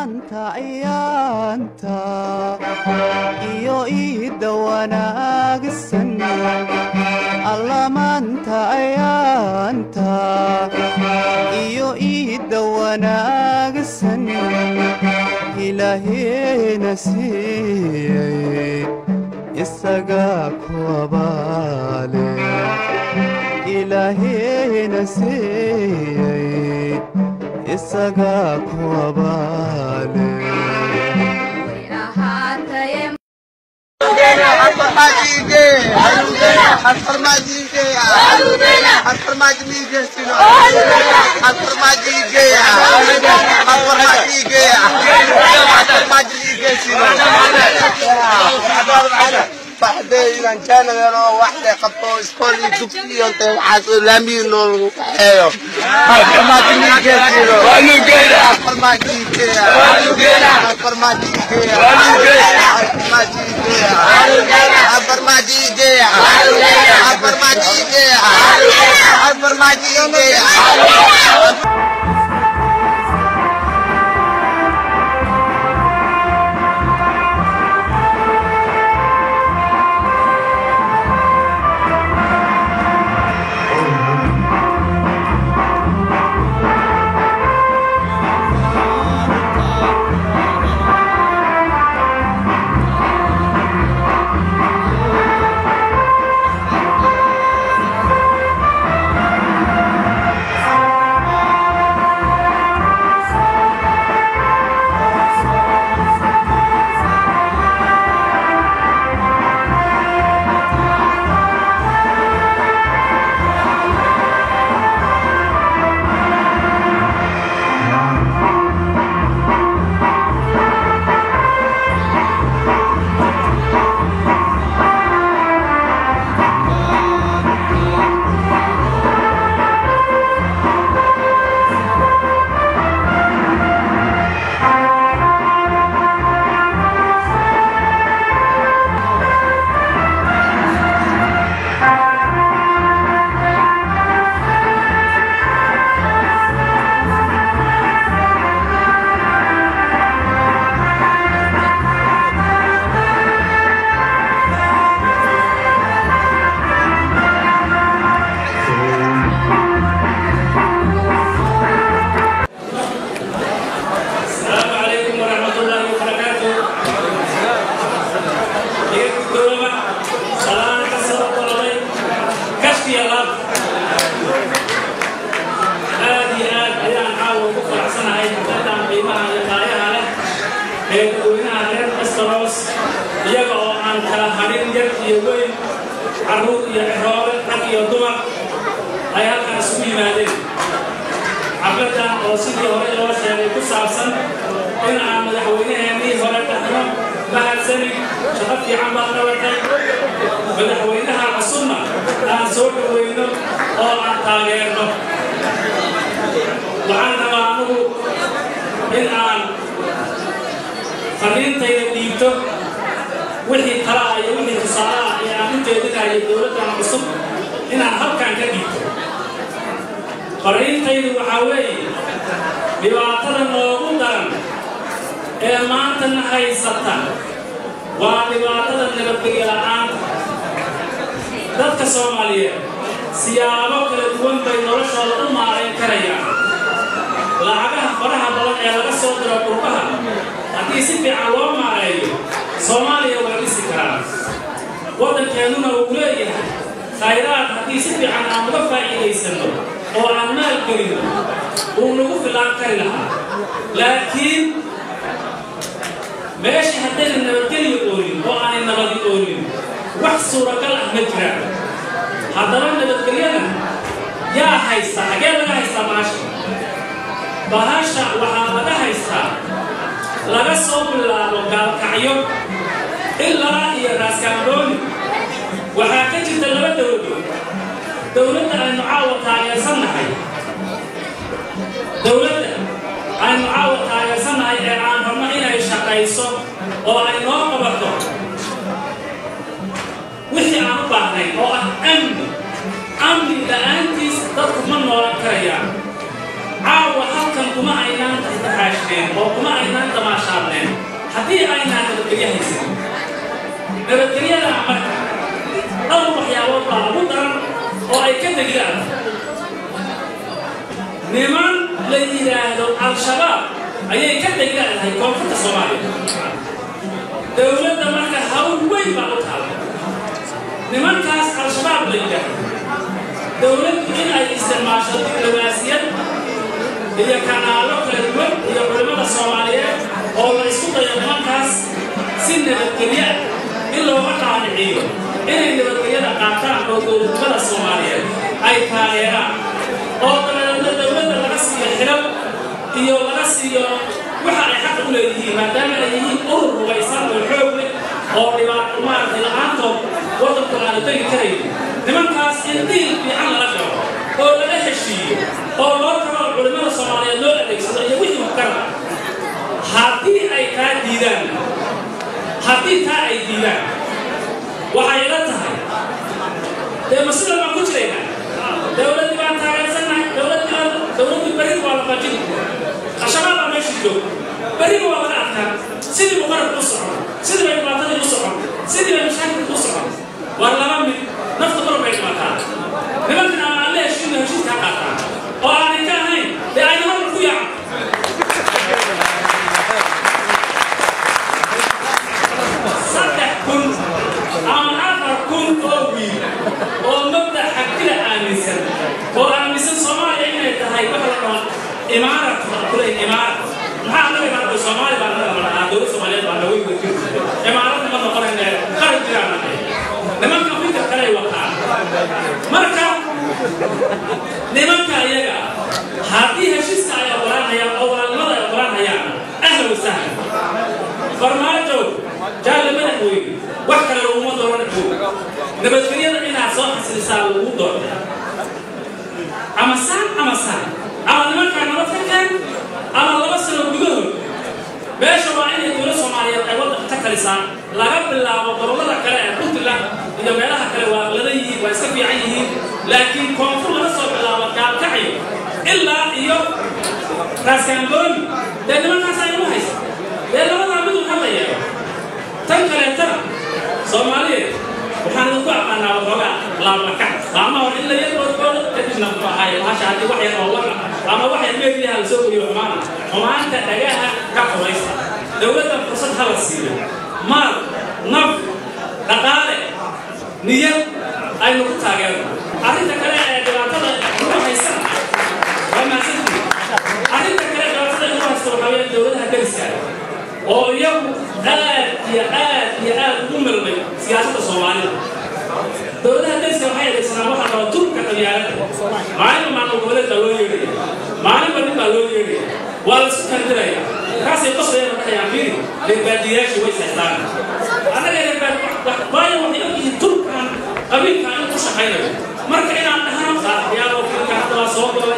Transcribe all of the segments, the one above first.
maanta ayaanta iyo iidda wanaagsan alla maanta ayaanta iyo iidda wanaagsan ilaaheena siiyey isagaa ku abaale ilaaheena siiyey isagaa ku abaale waxdaynan jaanagano waxday qabto iskool iyo dugsi iyo intay waxaas laamiyin noolagu kaxeeyo السلام عليكم ورحمة الله وبركاته. Iyagu dowlama, salaana ka soo qololay, kashfiya laab. Aad iyo aad ayaan caawa ugu faraxsanahay xafladan qiimaha iyo qaayaha leh ee dadweynaha reer Westeros, iyaga oo aan kala hadhin yar iyo weyn, carruur iyo ciroole, rag iyo dumar, ay halkan isugu yimaadeen. xafladan oo sidii hore loo sheegay ku saabsan in aan madaxweynaheenii hore dhahno mahadsani shaqo fiican baad qabatay madaxweynaha cusubna aan soo dhoweyno oo aan taageerno waxaan rabaa anugu in aan fariintayda dhiibto wixii talaa iyo wixii tusaalaha ee aan u jeedinayo dowladdan cusub inaan halkan ka dhiibto fariintaydu waxaa weeye dhibaatada noogu daran ee maantana haysata waa dhibaatada nabadgelyo la'aanta dadka soomaaliyeed siyaabo kala duwan bay noloshooda u maarayn karayaan lacagaha faraha badan ee laga soo diro qurbaha haddii si fiican loo maareeyo soomaaliya waa dhisi karaa waddankeennuna uu leeyahay khayraad haddii si fiican aan uga faa'iidaysanno oo aan maal gelino uu nagu filaan kari lahaa laakiin meesha haddayna nabadgelyo oolin oo aanay nabadi oolin wax suuragal ah ma jiraan haddaba nabadgelyada yaa haysta xagee laga haystaa bahasha bahasha waxaa laga haystaa laga soo bilaabo gaalkacyo ilaa iyo raaskaandooni waxaa ka jirta laba dowladood dowladda aynu caawa taageersannahay dowladda aynu caawa taageersannahay ee aan rabno inay shaqayso oo ay noo qabato wixii aan u baahnayn oo ah amni amni la'aantiis dadku ma noolan karayaan caawa halkan kuma aynaan taxaashneen oo kuma aynaan damaashaadneen haddii aynaan nabadgelyo haysan nabadgelyada marka dhowr waxyaabood baa ugu daran oo ay ka degdaan niman la yidhaahdo al-shabaab ayay ka degdaadahay koonfurta soomaaliya dowladda marka hawl weyn baa u taala nimankaas al-shabaab la yidhaahdo dowladdu in ay isticmaasho diblomaasiyad iyo kanaalo kala duwan iyo culimmada soomaaliyeed oo la isku dayo nimankaas si nabadgelya in looga qaadiciyo inay nabadgelyada qaataan oo dowladnimada soomaaliyeed ay taageeraan oo dabeedna dowladda laga siiyo xilal iyo laga siiyo waxa ay xaq u leeyihiin maadaama ay yihiin urur rubaysan oo xoog leh oo dhibaato maaragtay la-aantood waddanku aanu tegi karayn nimankaas in diil fiican lala galo oo laga heshiiyo oo loo tago culimmada soomaaliyeed loo adeegsado iyo wixii waxkara haddii ay taa diidaan haddii taa ay diidaan waxay ila tahay dee masida baan ku jiraynaa dowladdii baan taageersannahay dowladdii baan dowladdii berri waa la qajin qashabaad baa meeshii joog berriba waa laga adkaa sidii buu qarabku u socon sidii bay dhibaatadii u socon sidii bay mashaakilku u socon war laba mid nafta mar bay dhimataa nimankan ama alle heshiina heshiiska ha qaataan oo aanay ka ahayn dee ayna marka ku yaacan saddex kun ama afar kun oo wiil oo mabda xagtida aaminsan oo aaminsan soomaaliya inay tahay waxa la dhaho imaarat kule imaarat maxaa anaga imaarata soomaali baa naga malahaa dowlad soomaaliyeed baa naga weyga imaaradna ma noqonayne qaran jiraan nahay nimanka fikir kaley wataan marka nimanka iyaga haddii heshiiska ay ogolaanayaan oo walaalnimada ay ogolaanayaan ahlan wasahlan farmaajo jaalle madaxweyne wax kale laguma dooran joog nabadgelyada inaad soo xasilisaa lagu doortay ama saan ama saan ama nimankaa nabad ka keen ama laba sano gudahood meesha waa inay dowlad soomaaliyeed ay waddanka ka talisaa laga bilaabo gobollada kale ee puntland iyo meelaha kale waa lada yihiin waa iska fiican yihiin laakiin koonfur laga soo bilaabo gaalkacyo ilaa iyo raaskaangooni dee nimankaas aynu haysa dee labadaa mid un hadla yeelo tan kaleetana soomaaliyeed waxaan idinku aqaanaa waxoogaa laablaka laama hor in la yarboodkooda kadibna muxuu ahaay bahasha haddii wax yar oo wara ama wax yar meediyaha la soo geliyo xumaana xumaanta dhagaha ka qubaysta dowladda fursad ha la siiyo maal naf dhaqaale niyad aynu ku taageerno arrinta kale ee dhibaatada ugu haysana waa mahadsantihi arrinta kale dhibaatada ugu haysta waxaa weeye dowladaha deriska oo iyagu aad iyo aad iyo aad ugu milmay siyaasadda soomaalida dowladaha deriska waxay adeegsanaan waxa qaba turka qabyaalada maalinba maamul goboleed baa loo yeedhaya maalinba nin baa loo yeedhaya waa la isku kandiraya kaasay qoslayaan waxayaan fiiri reerbaadiyayaashii way saystaan annaga reerbaad waayo waxay ogyihiin turkan qabiilka in ku shaqaynayo marka inaan dhahno saaxiyaal oo filka hadda waa soo galay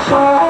Shine.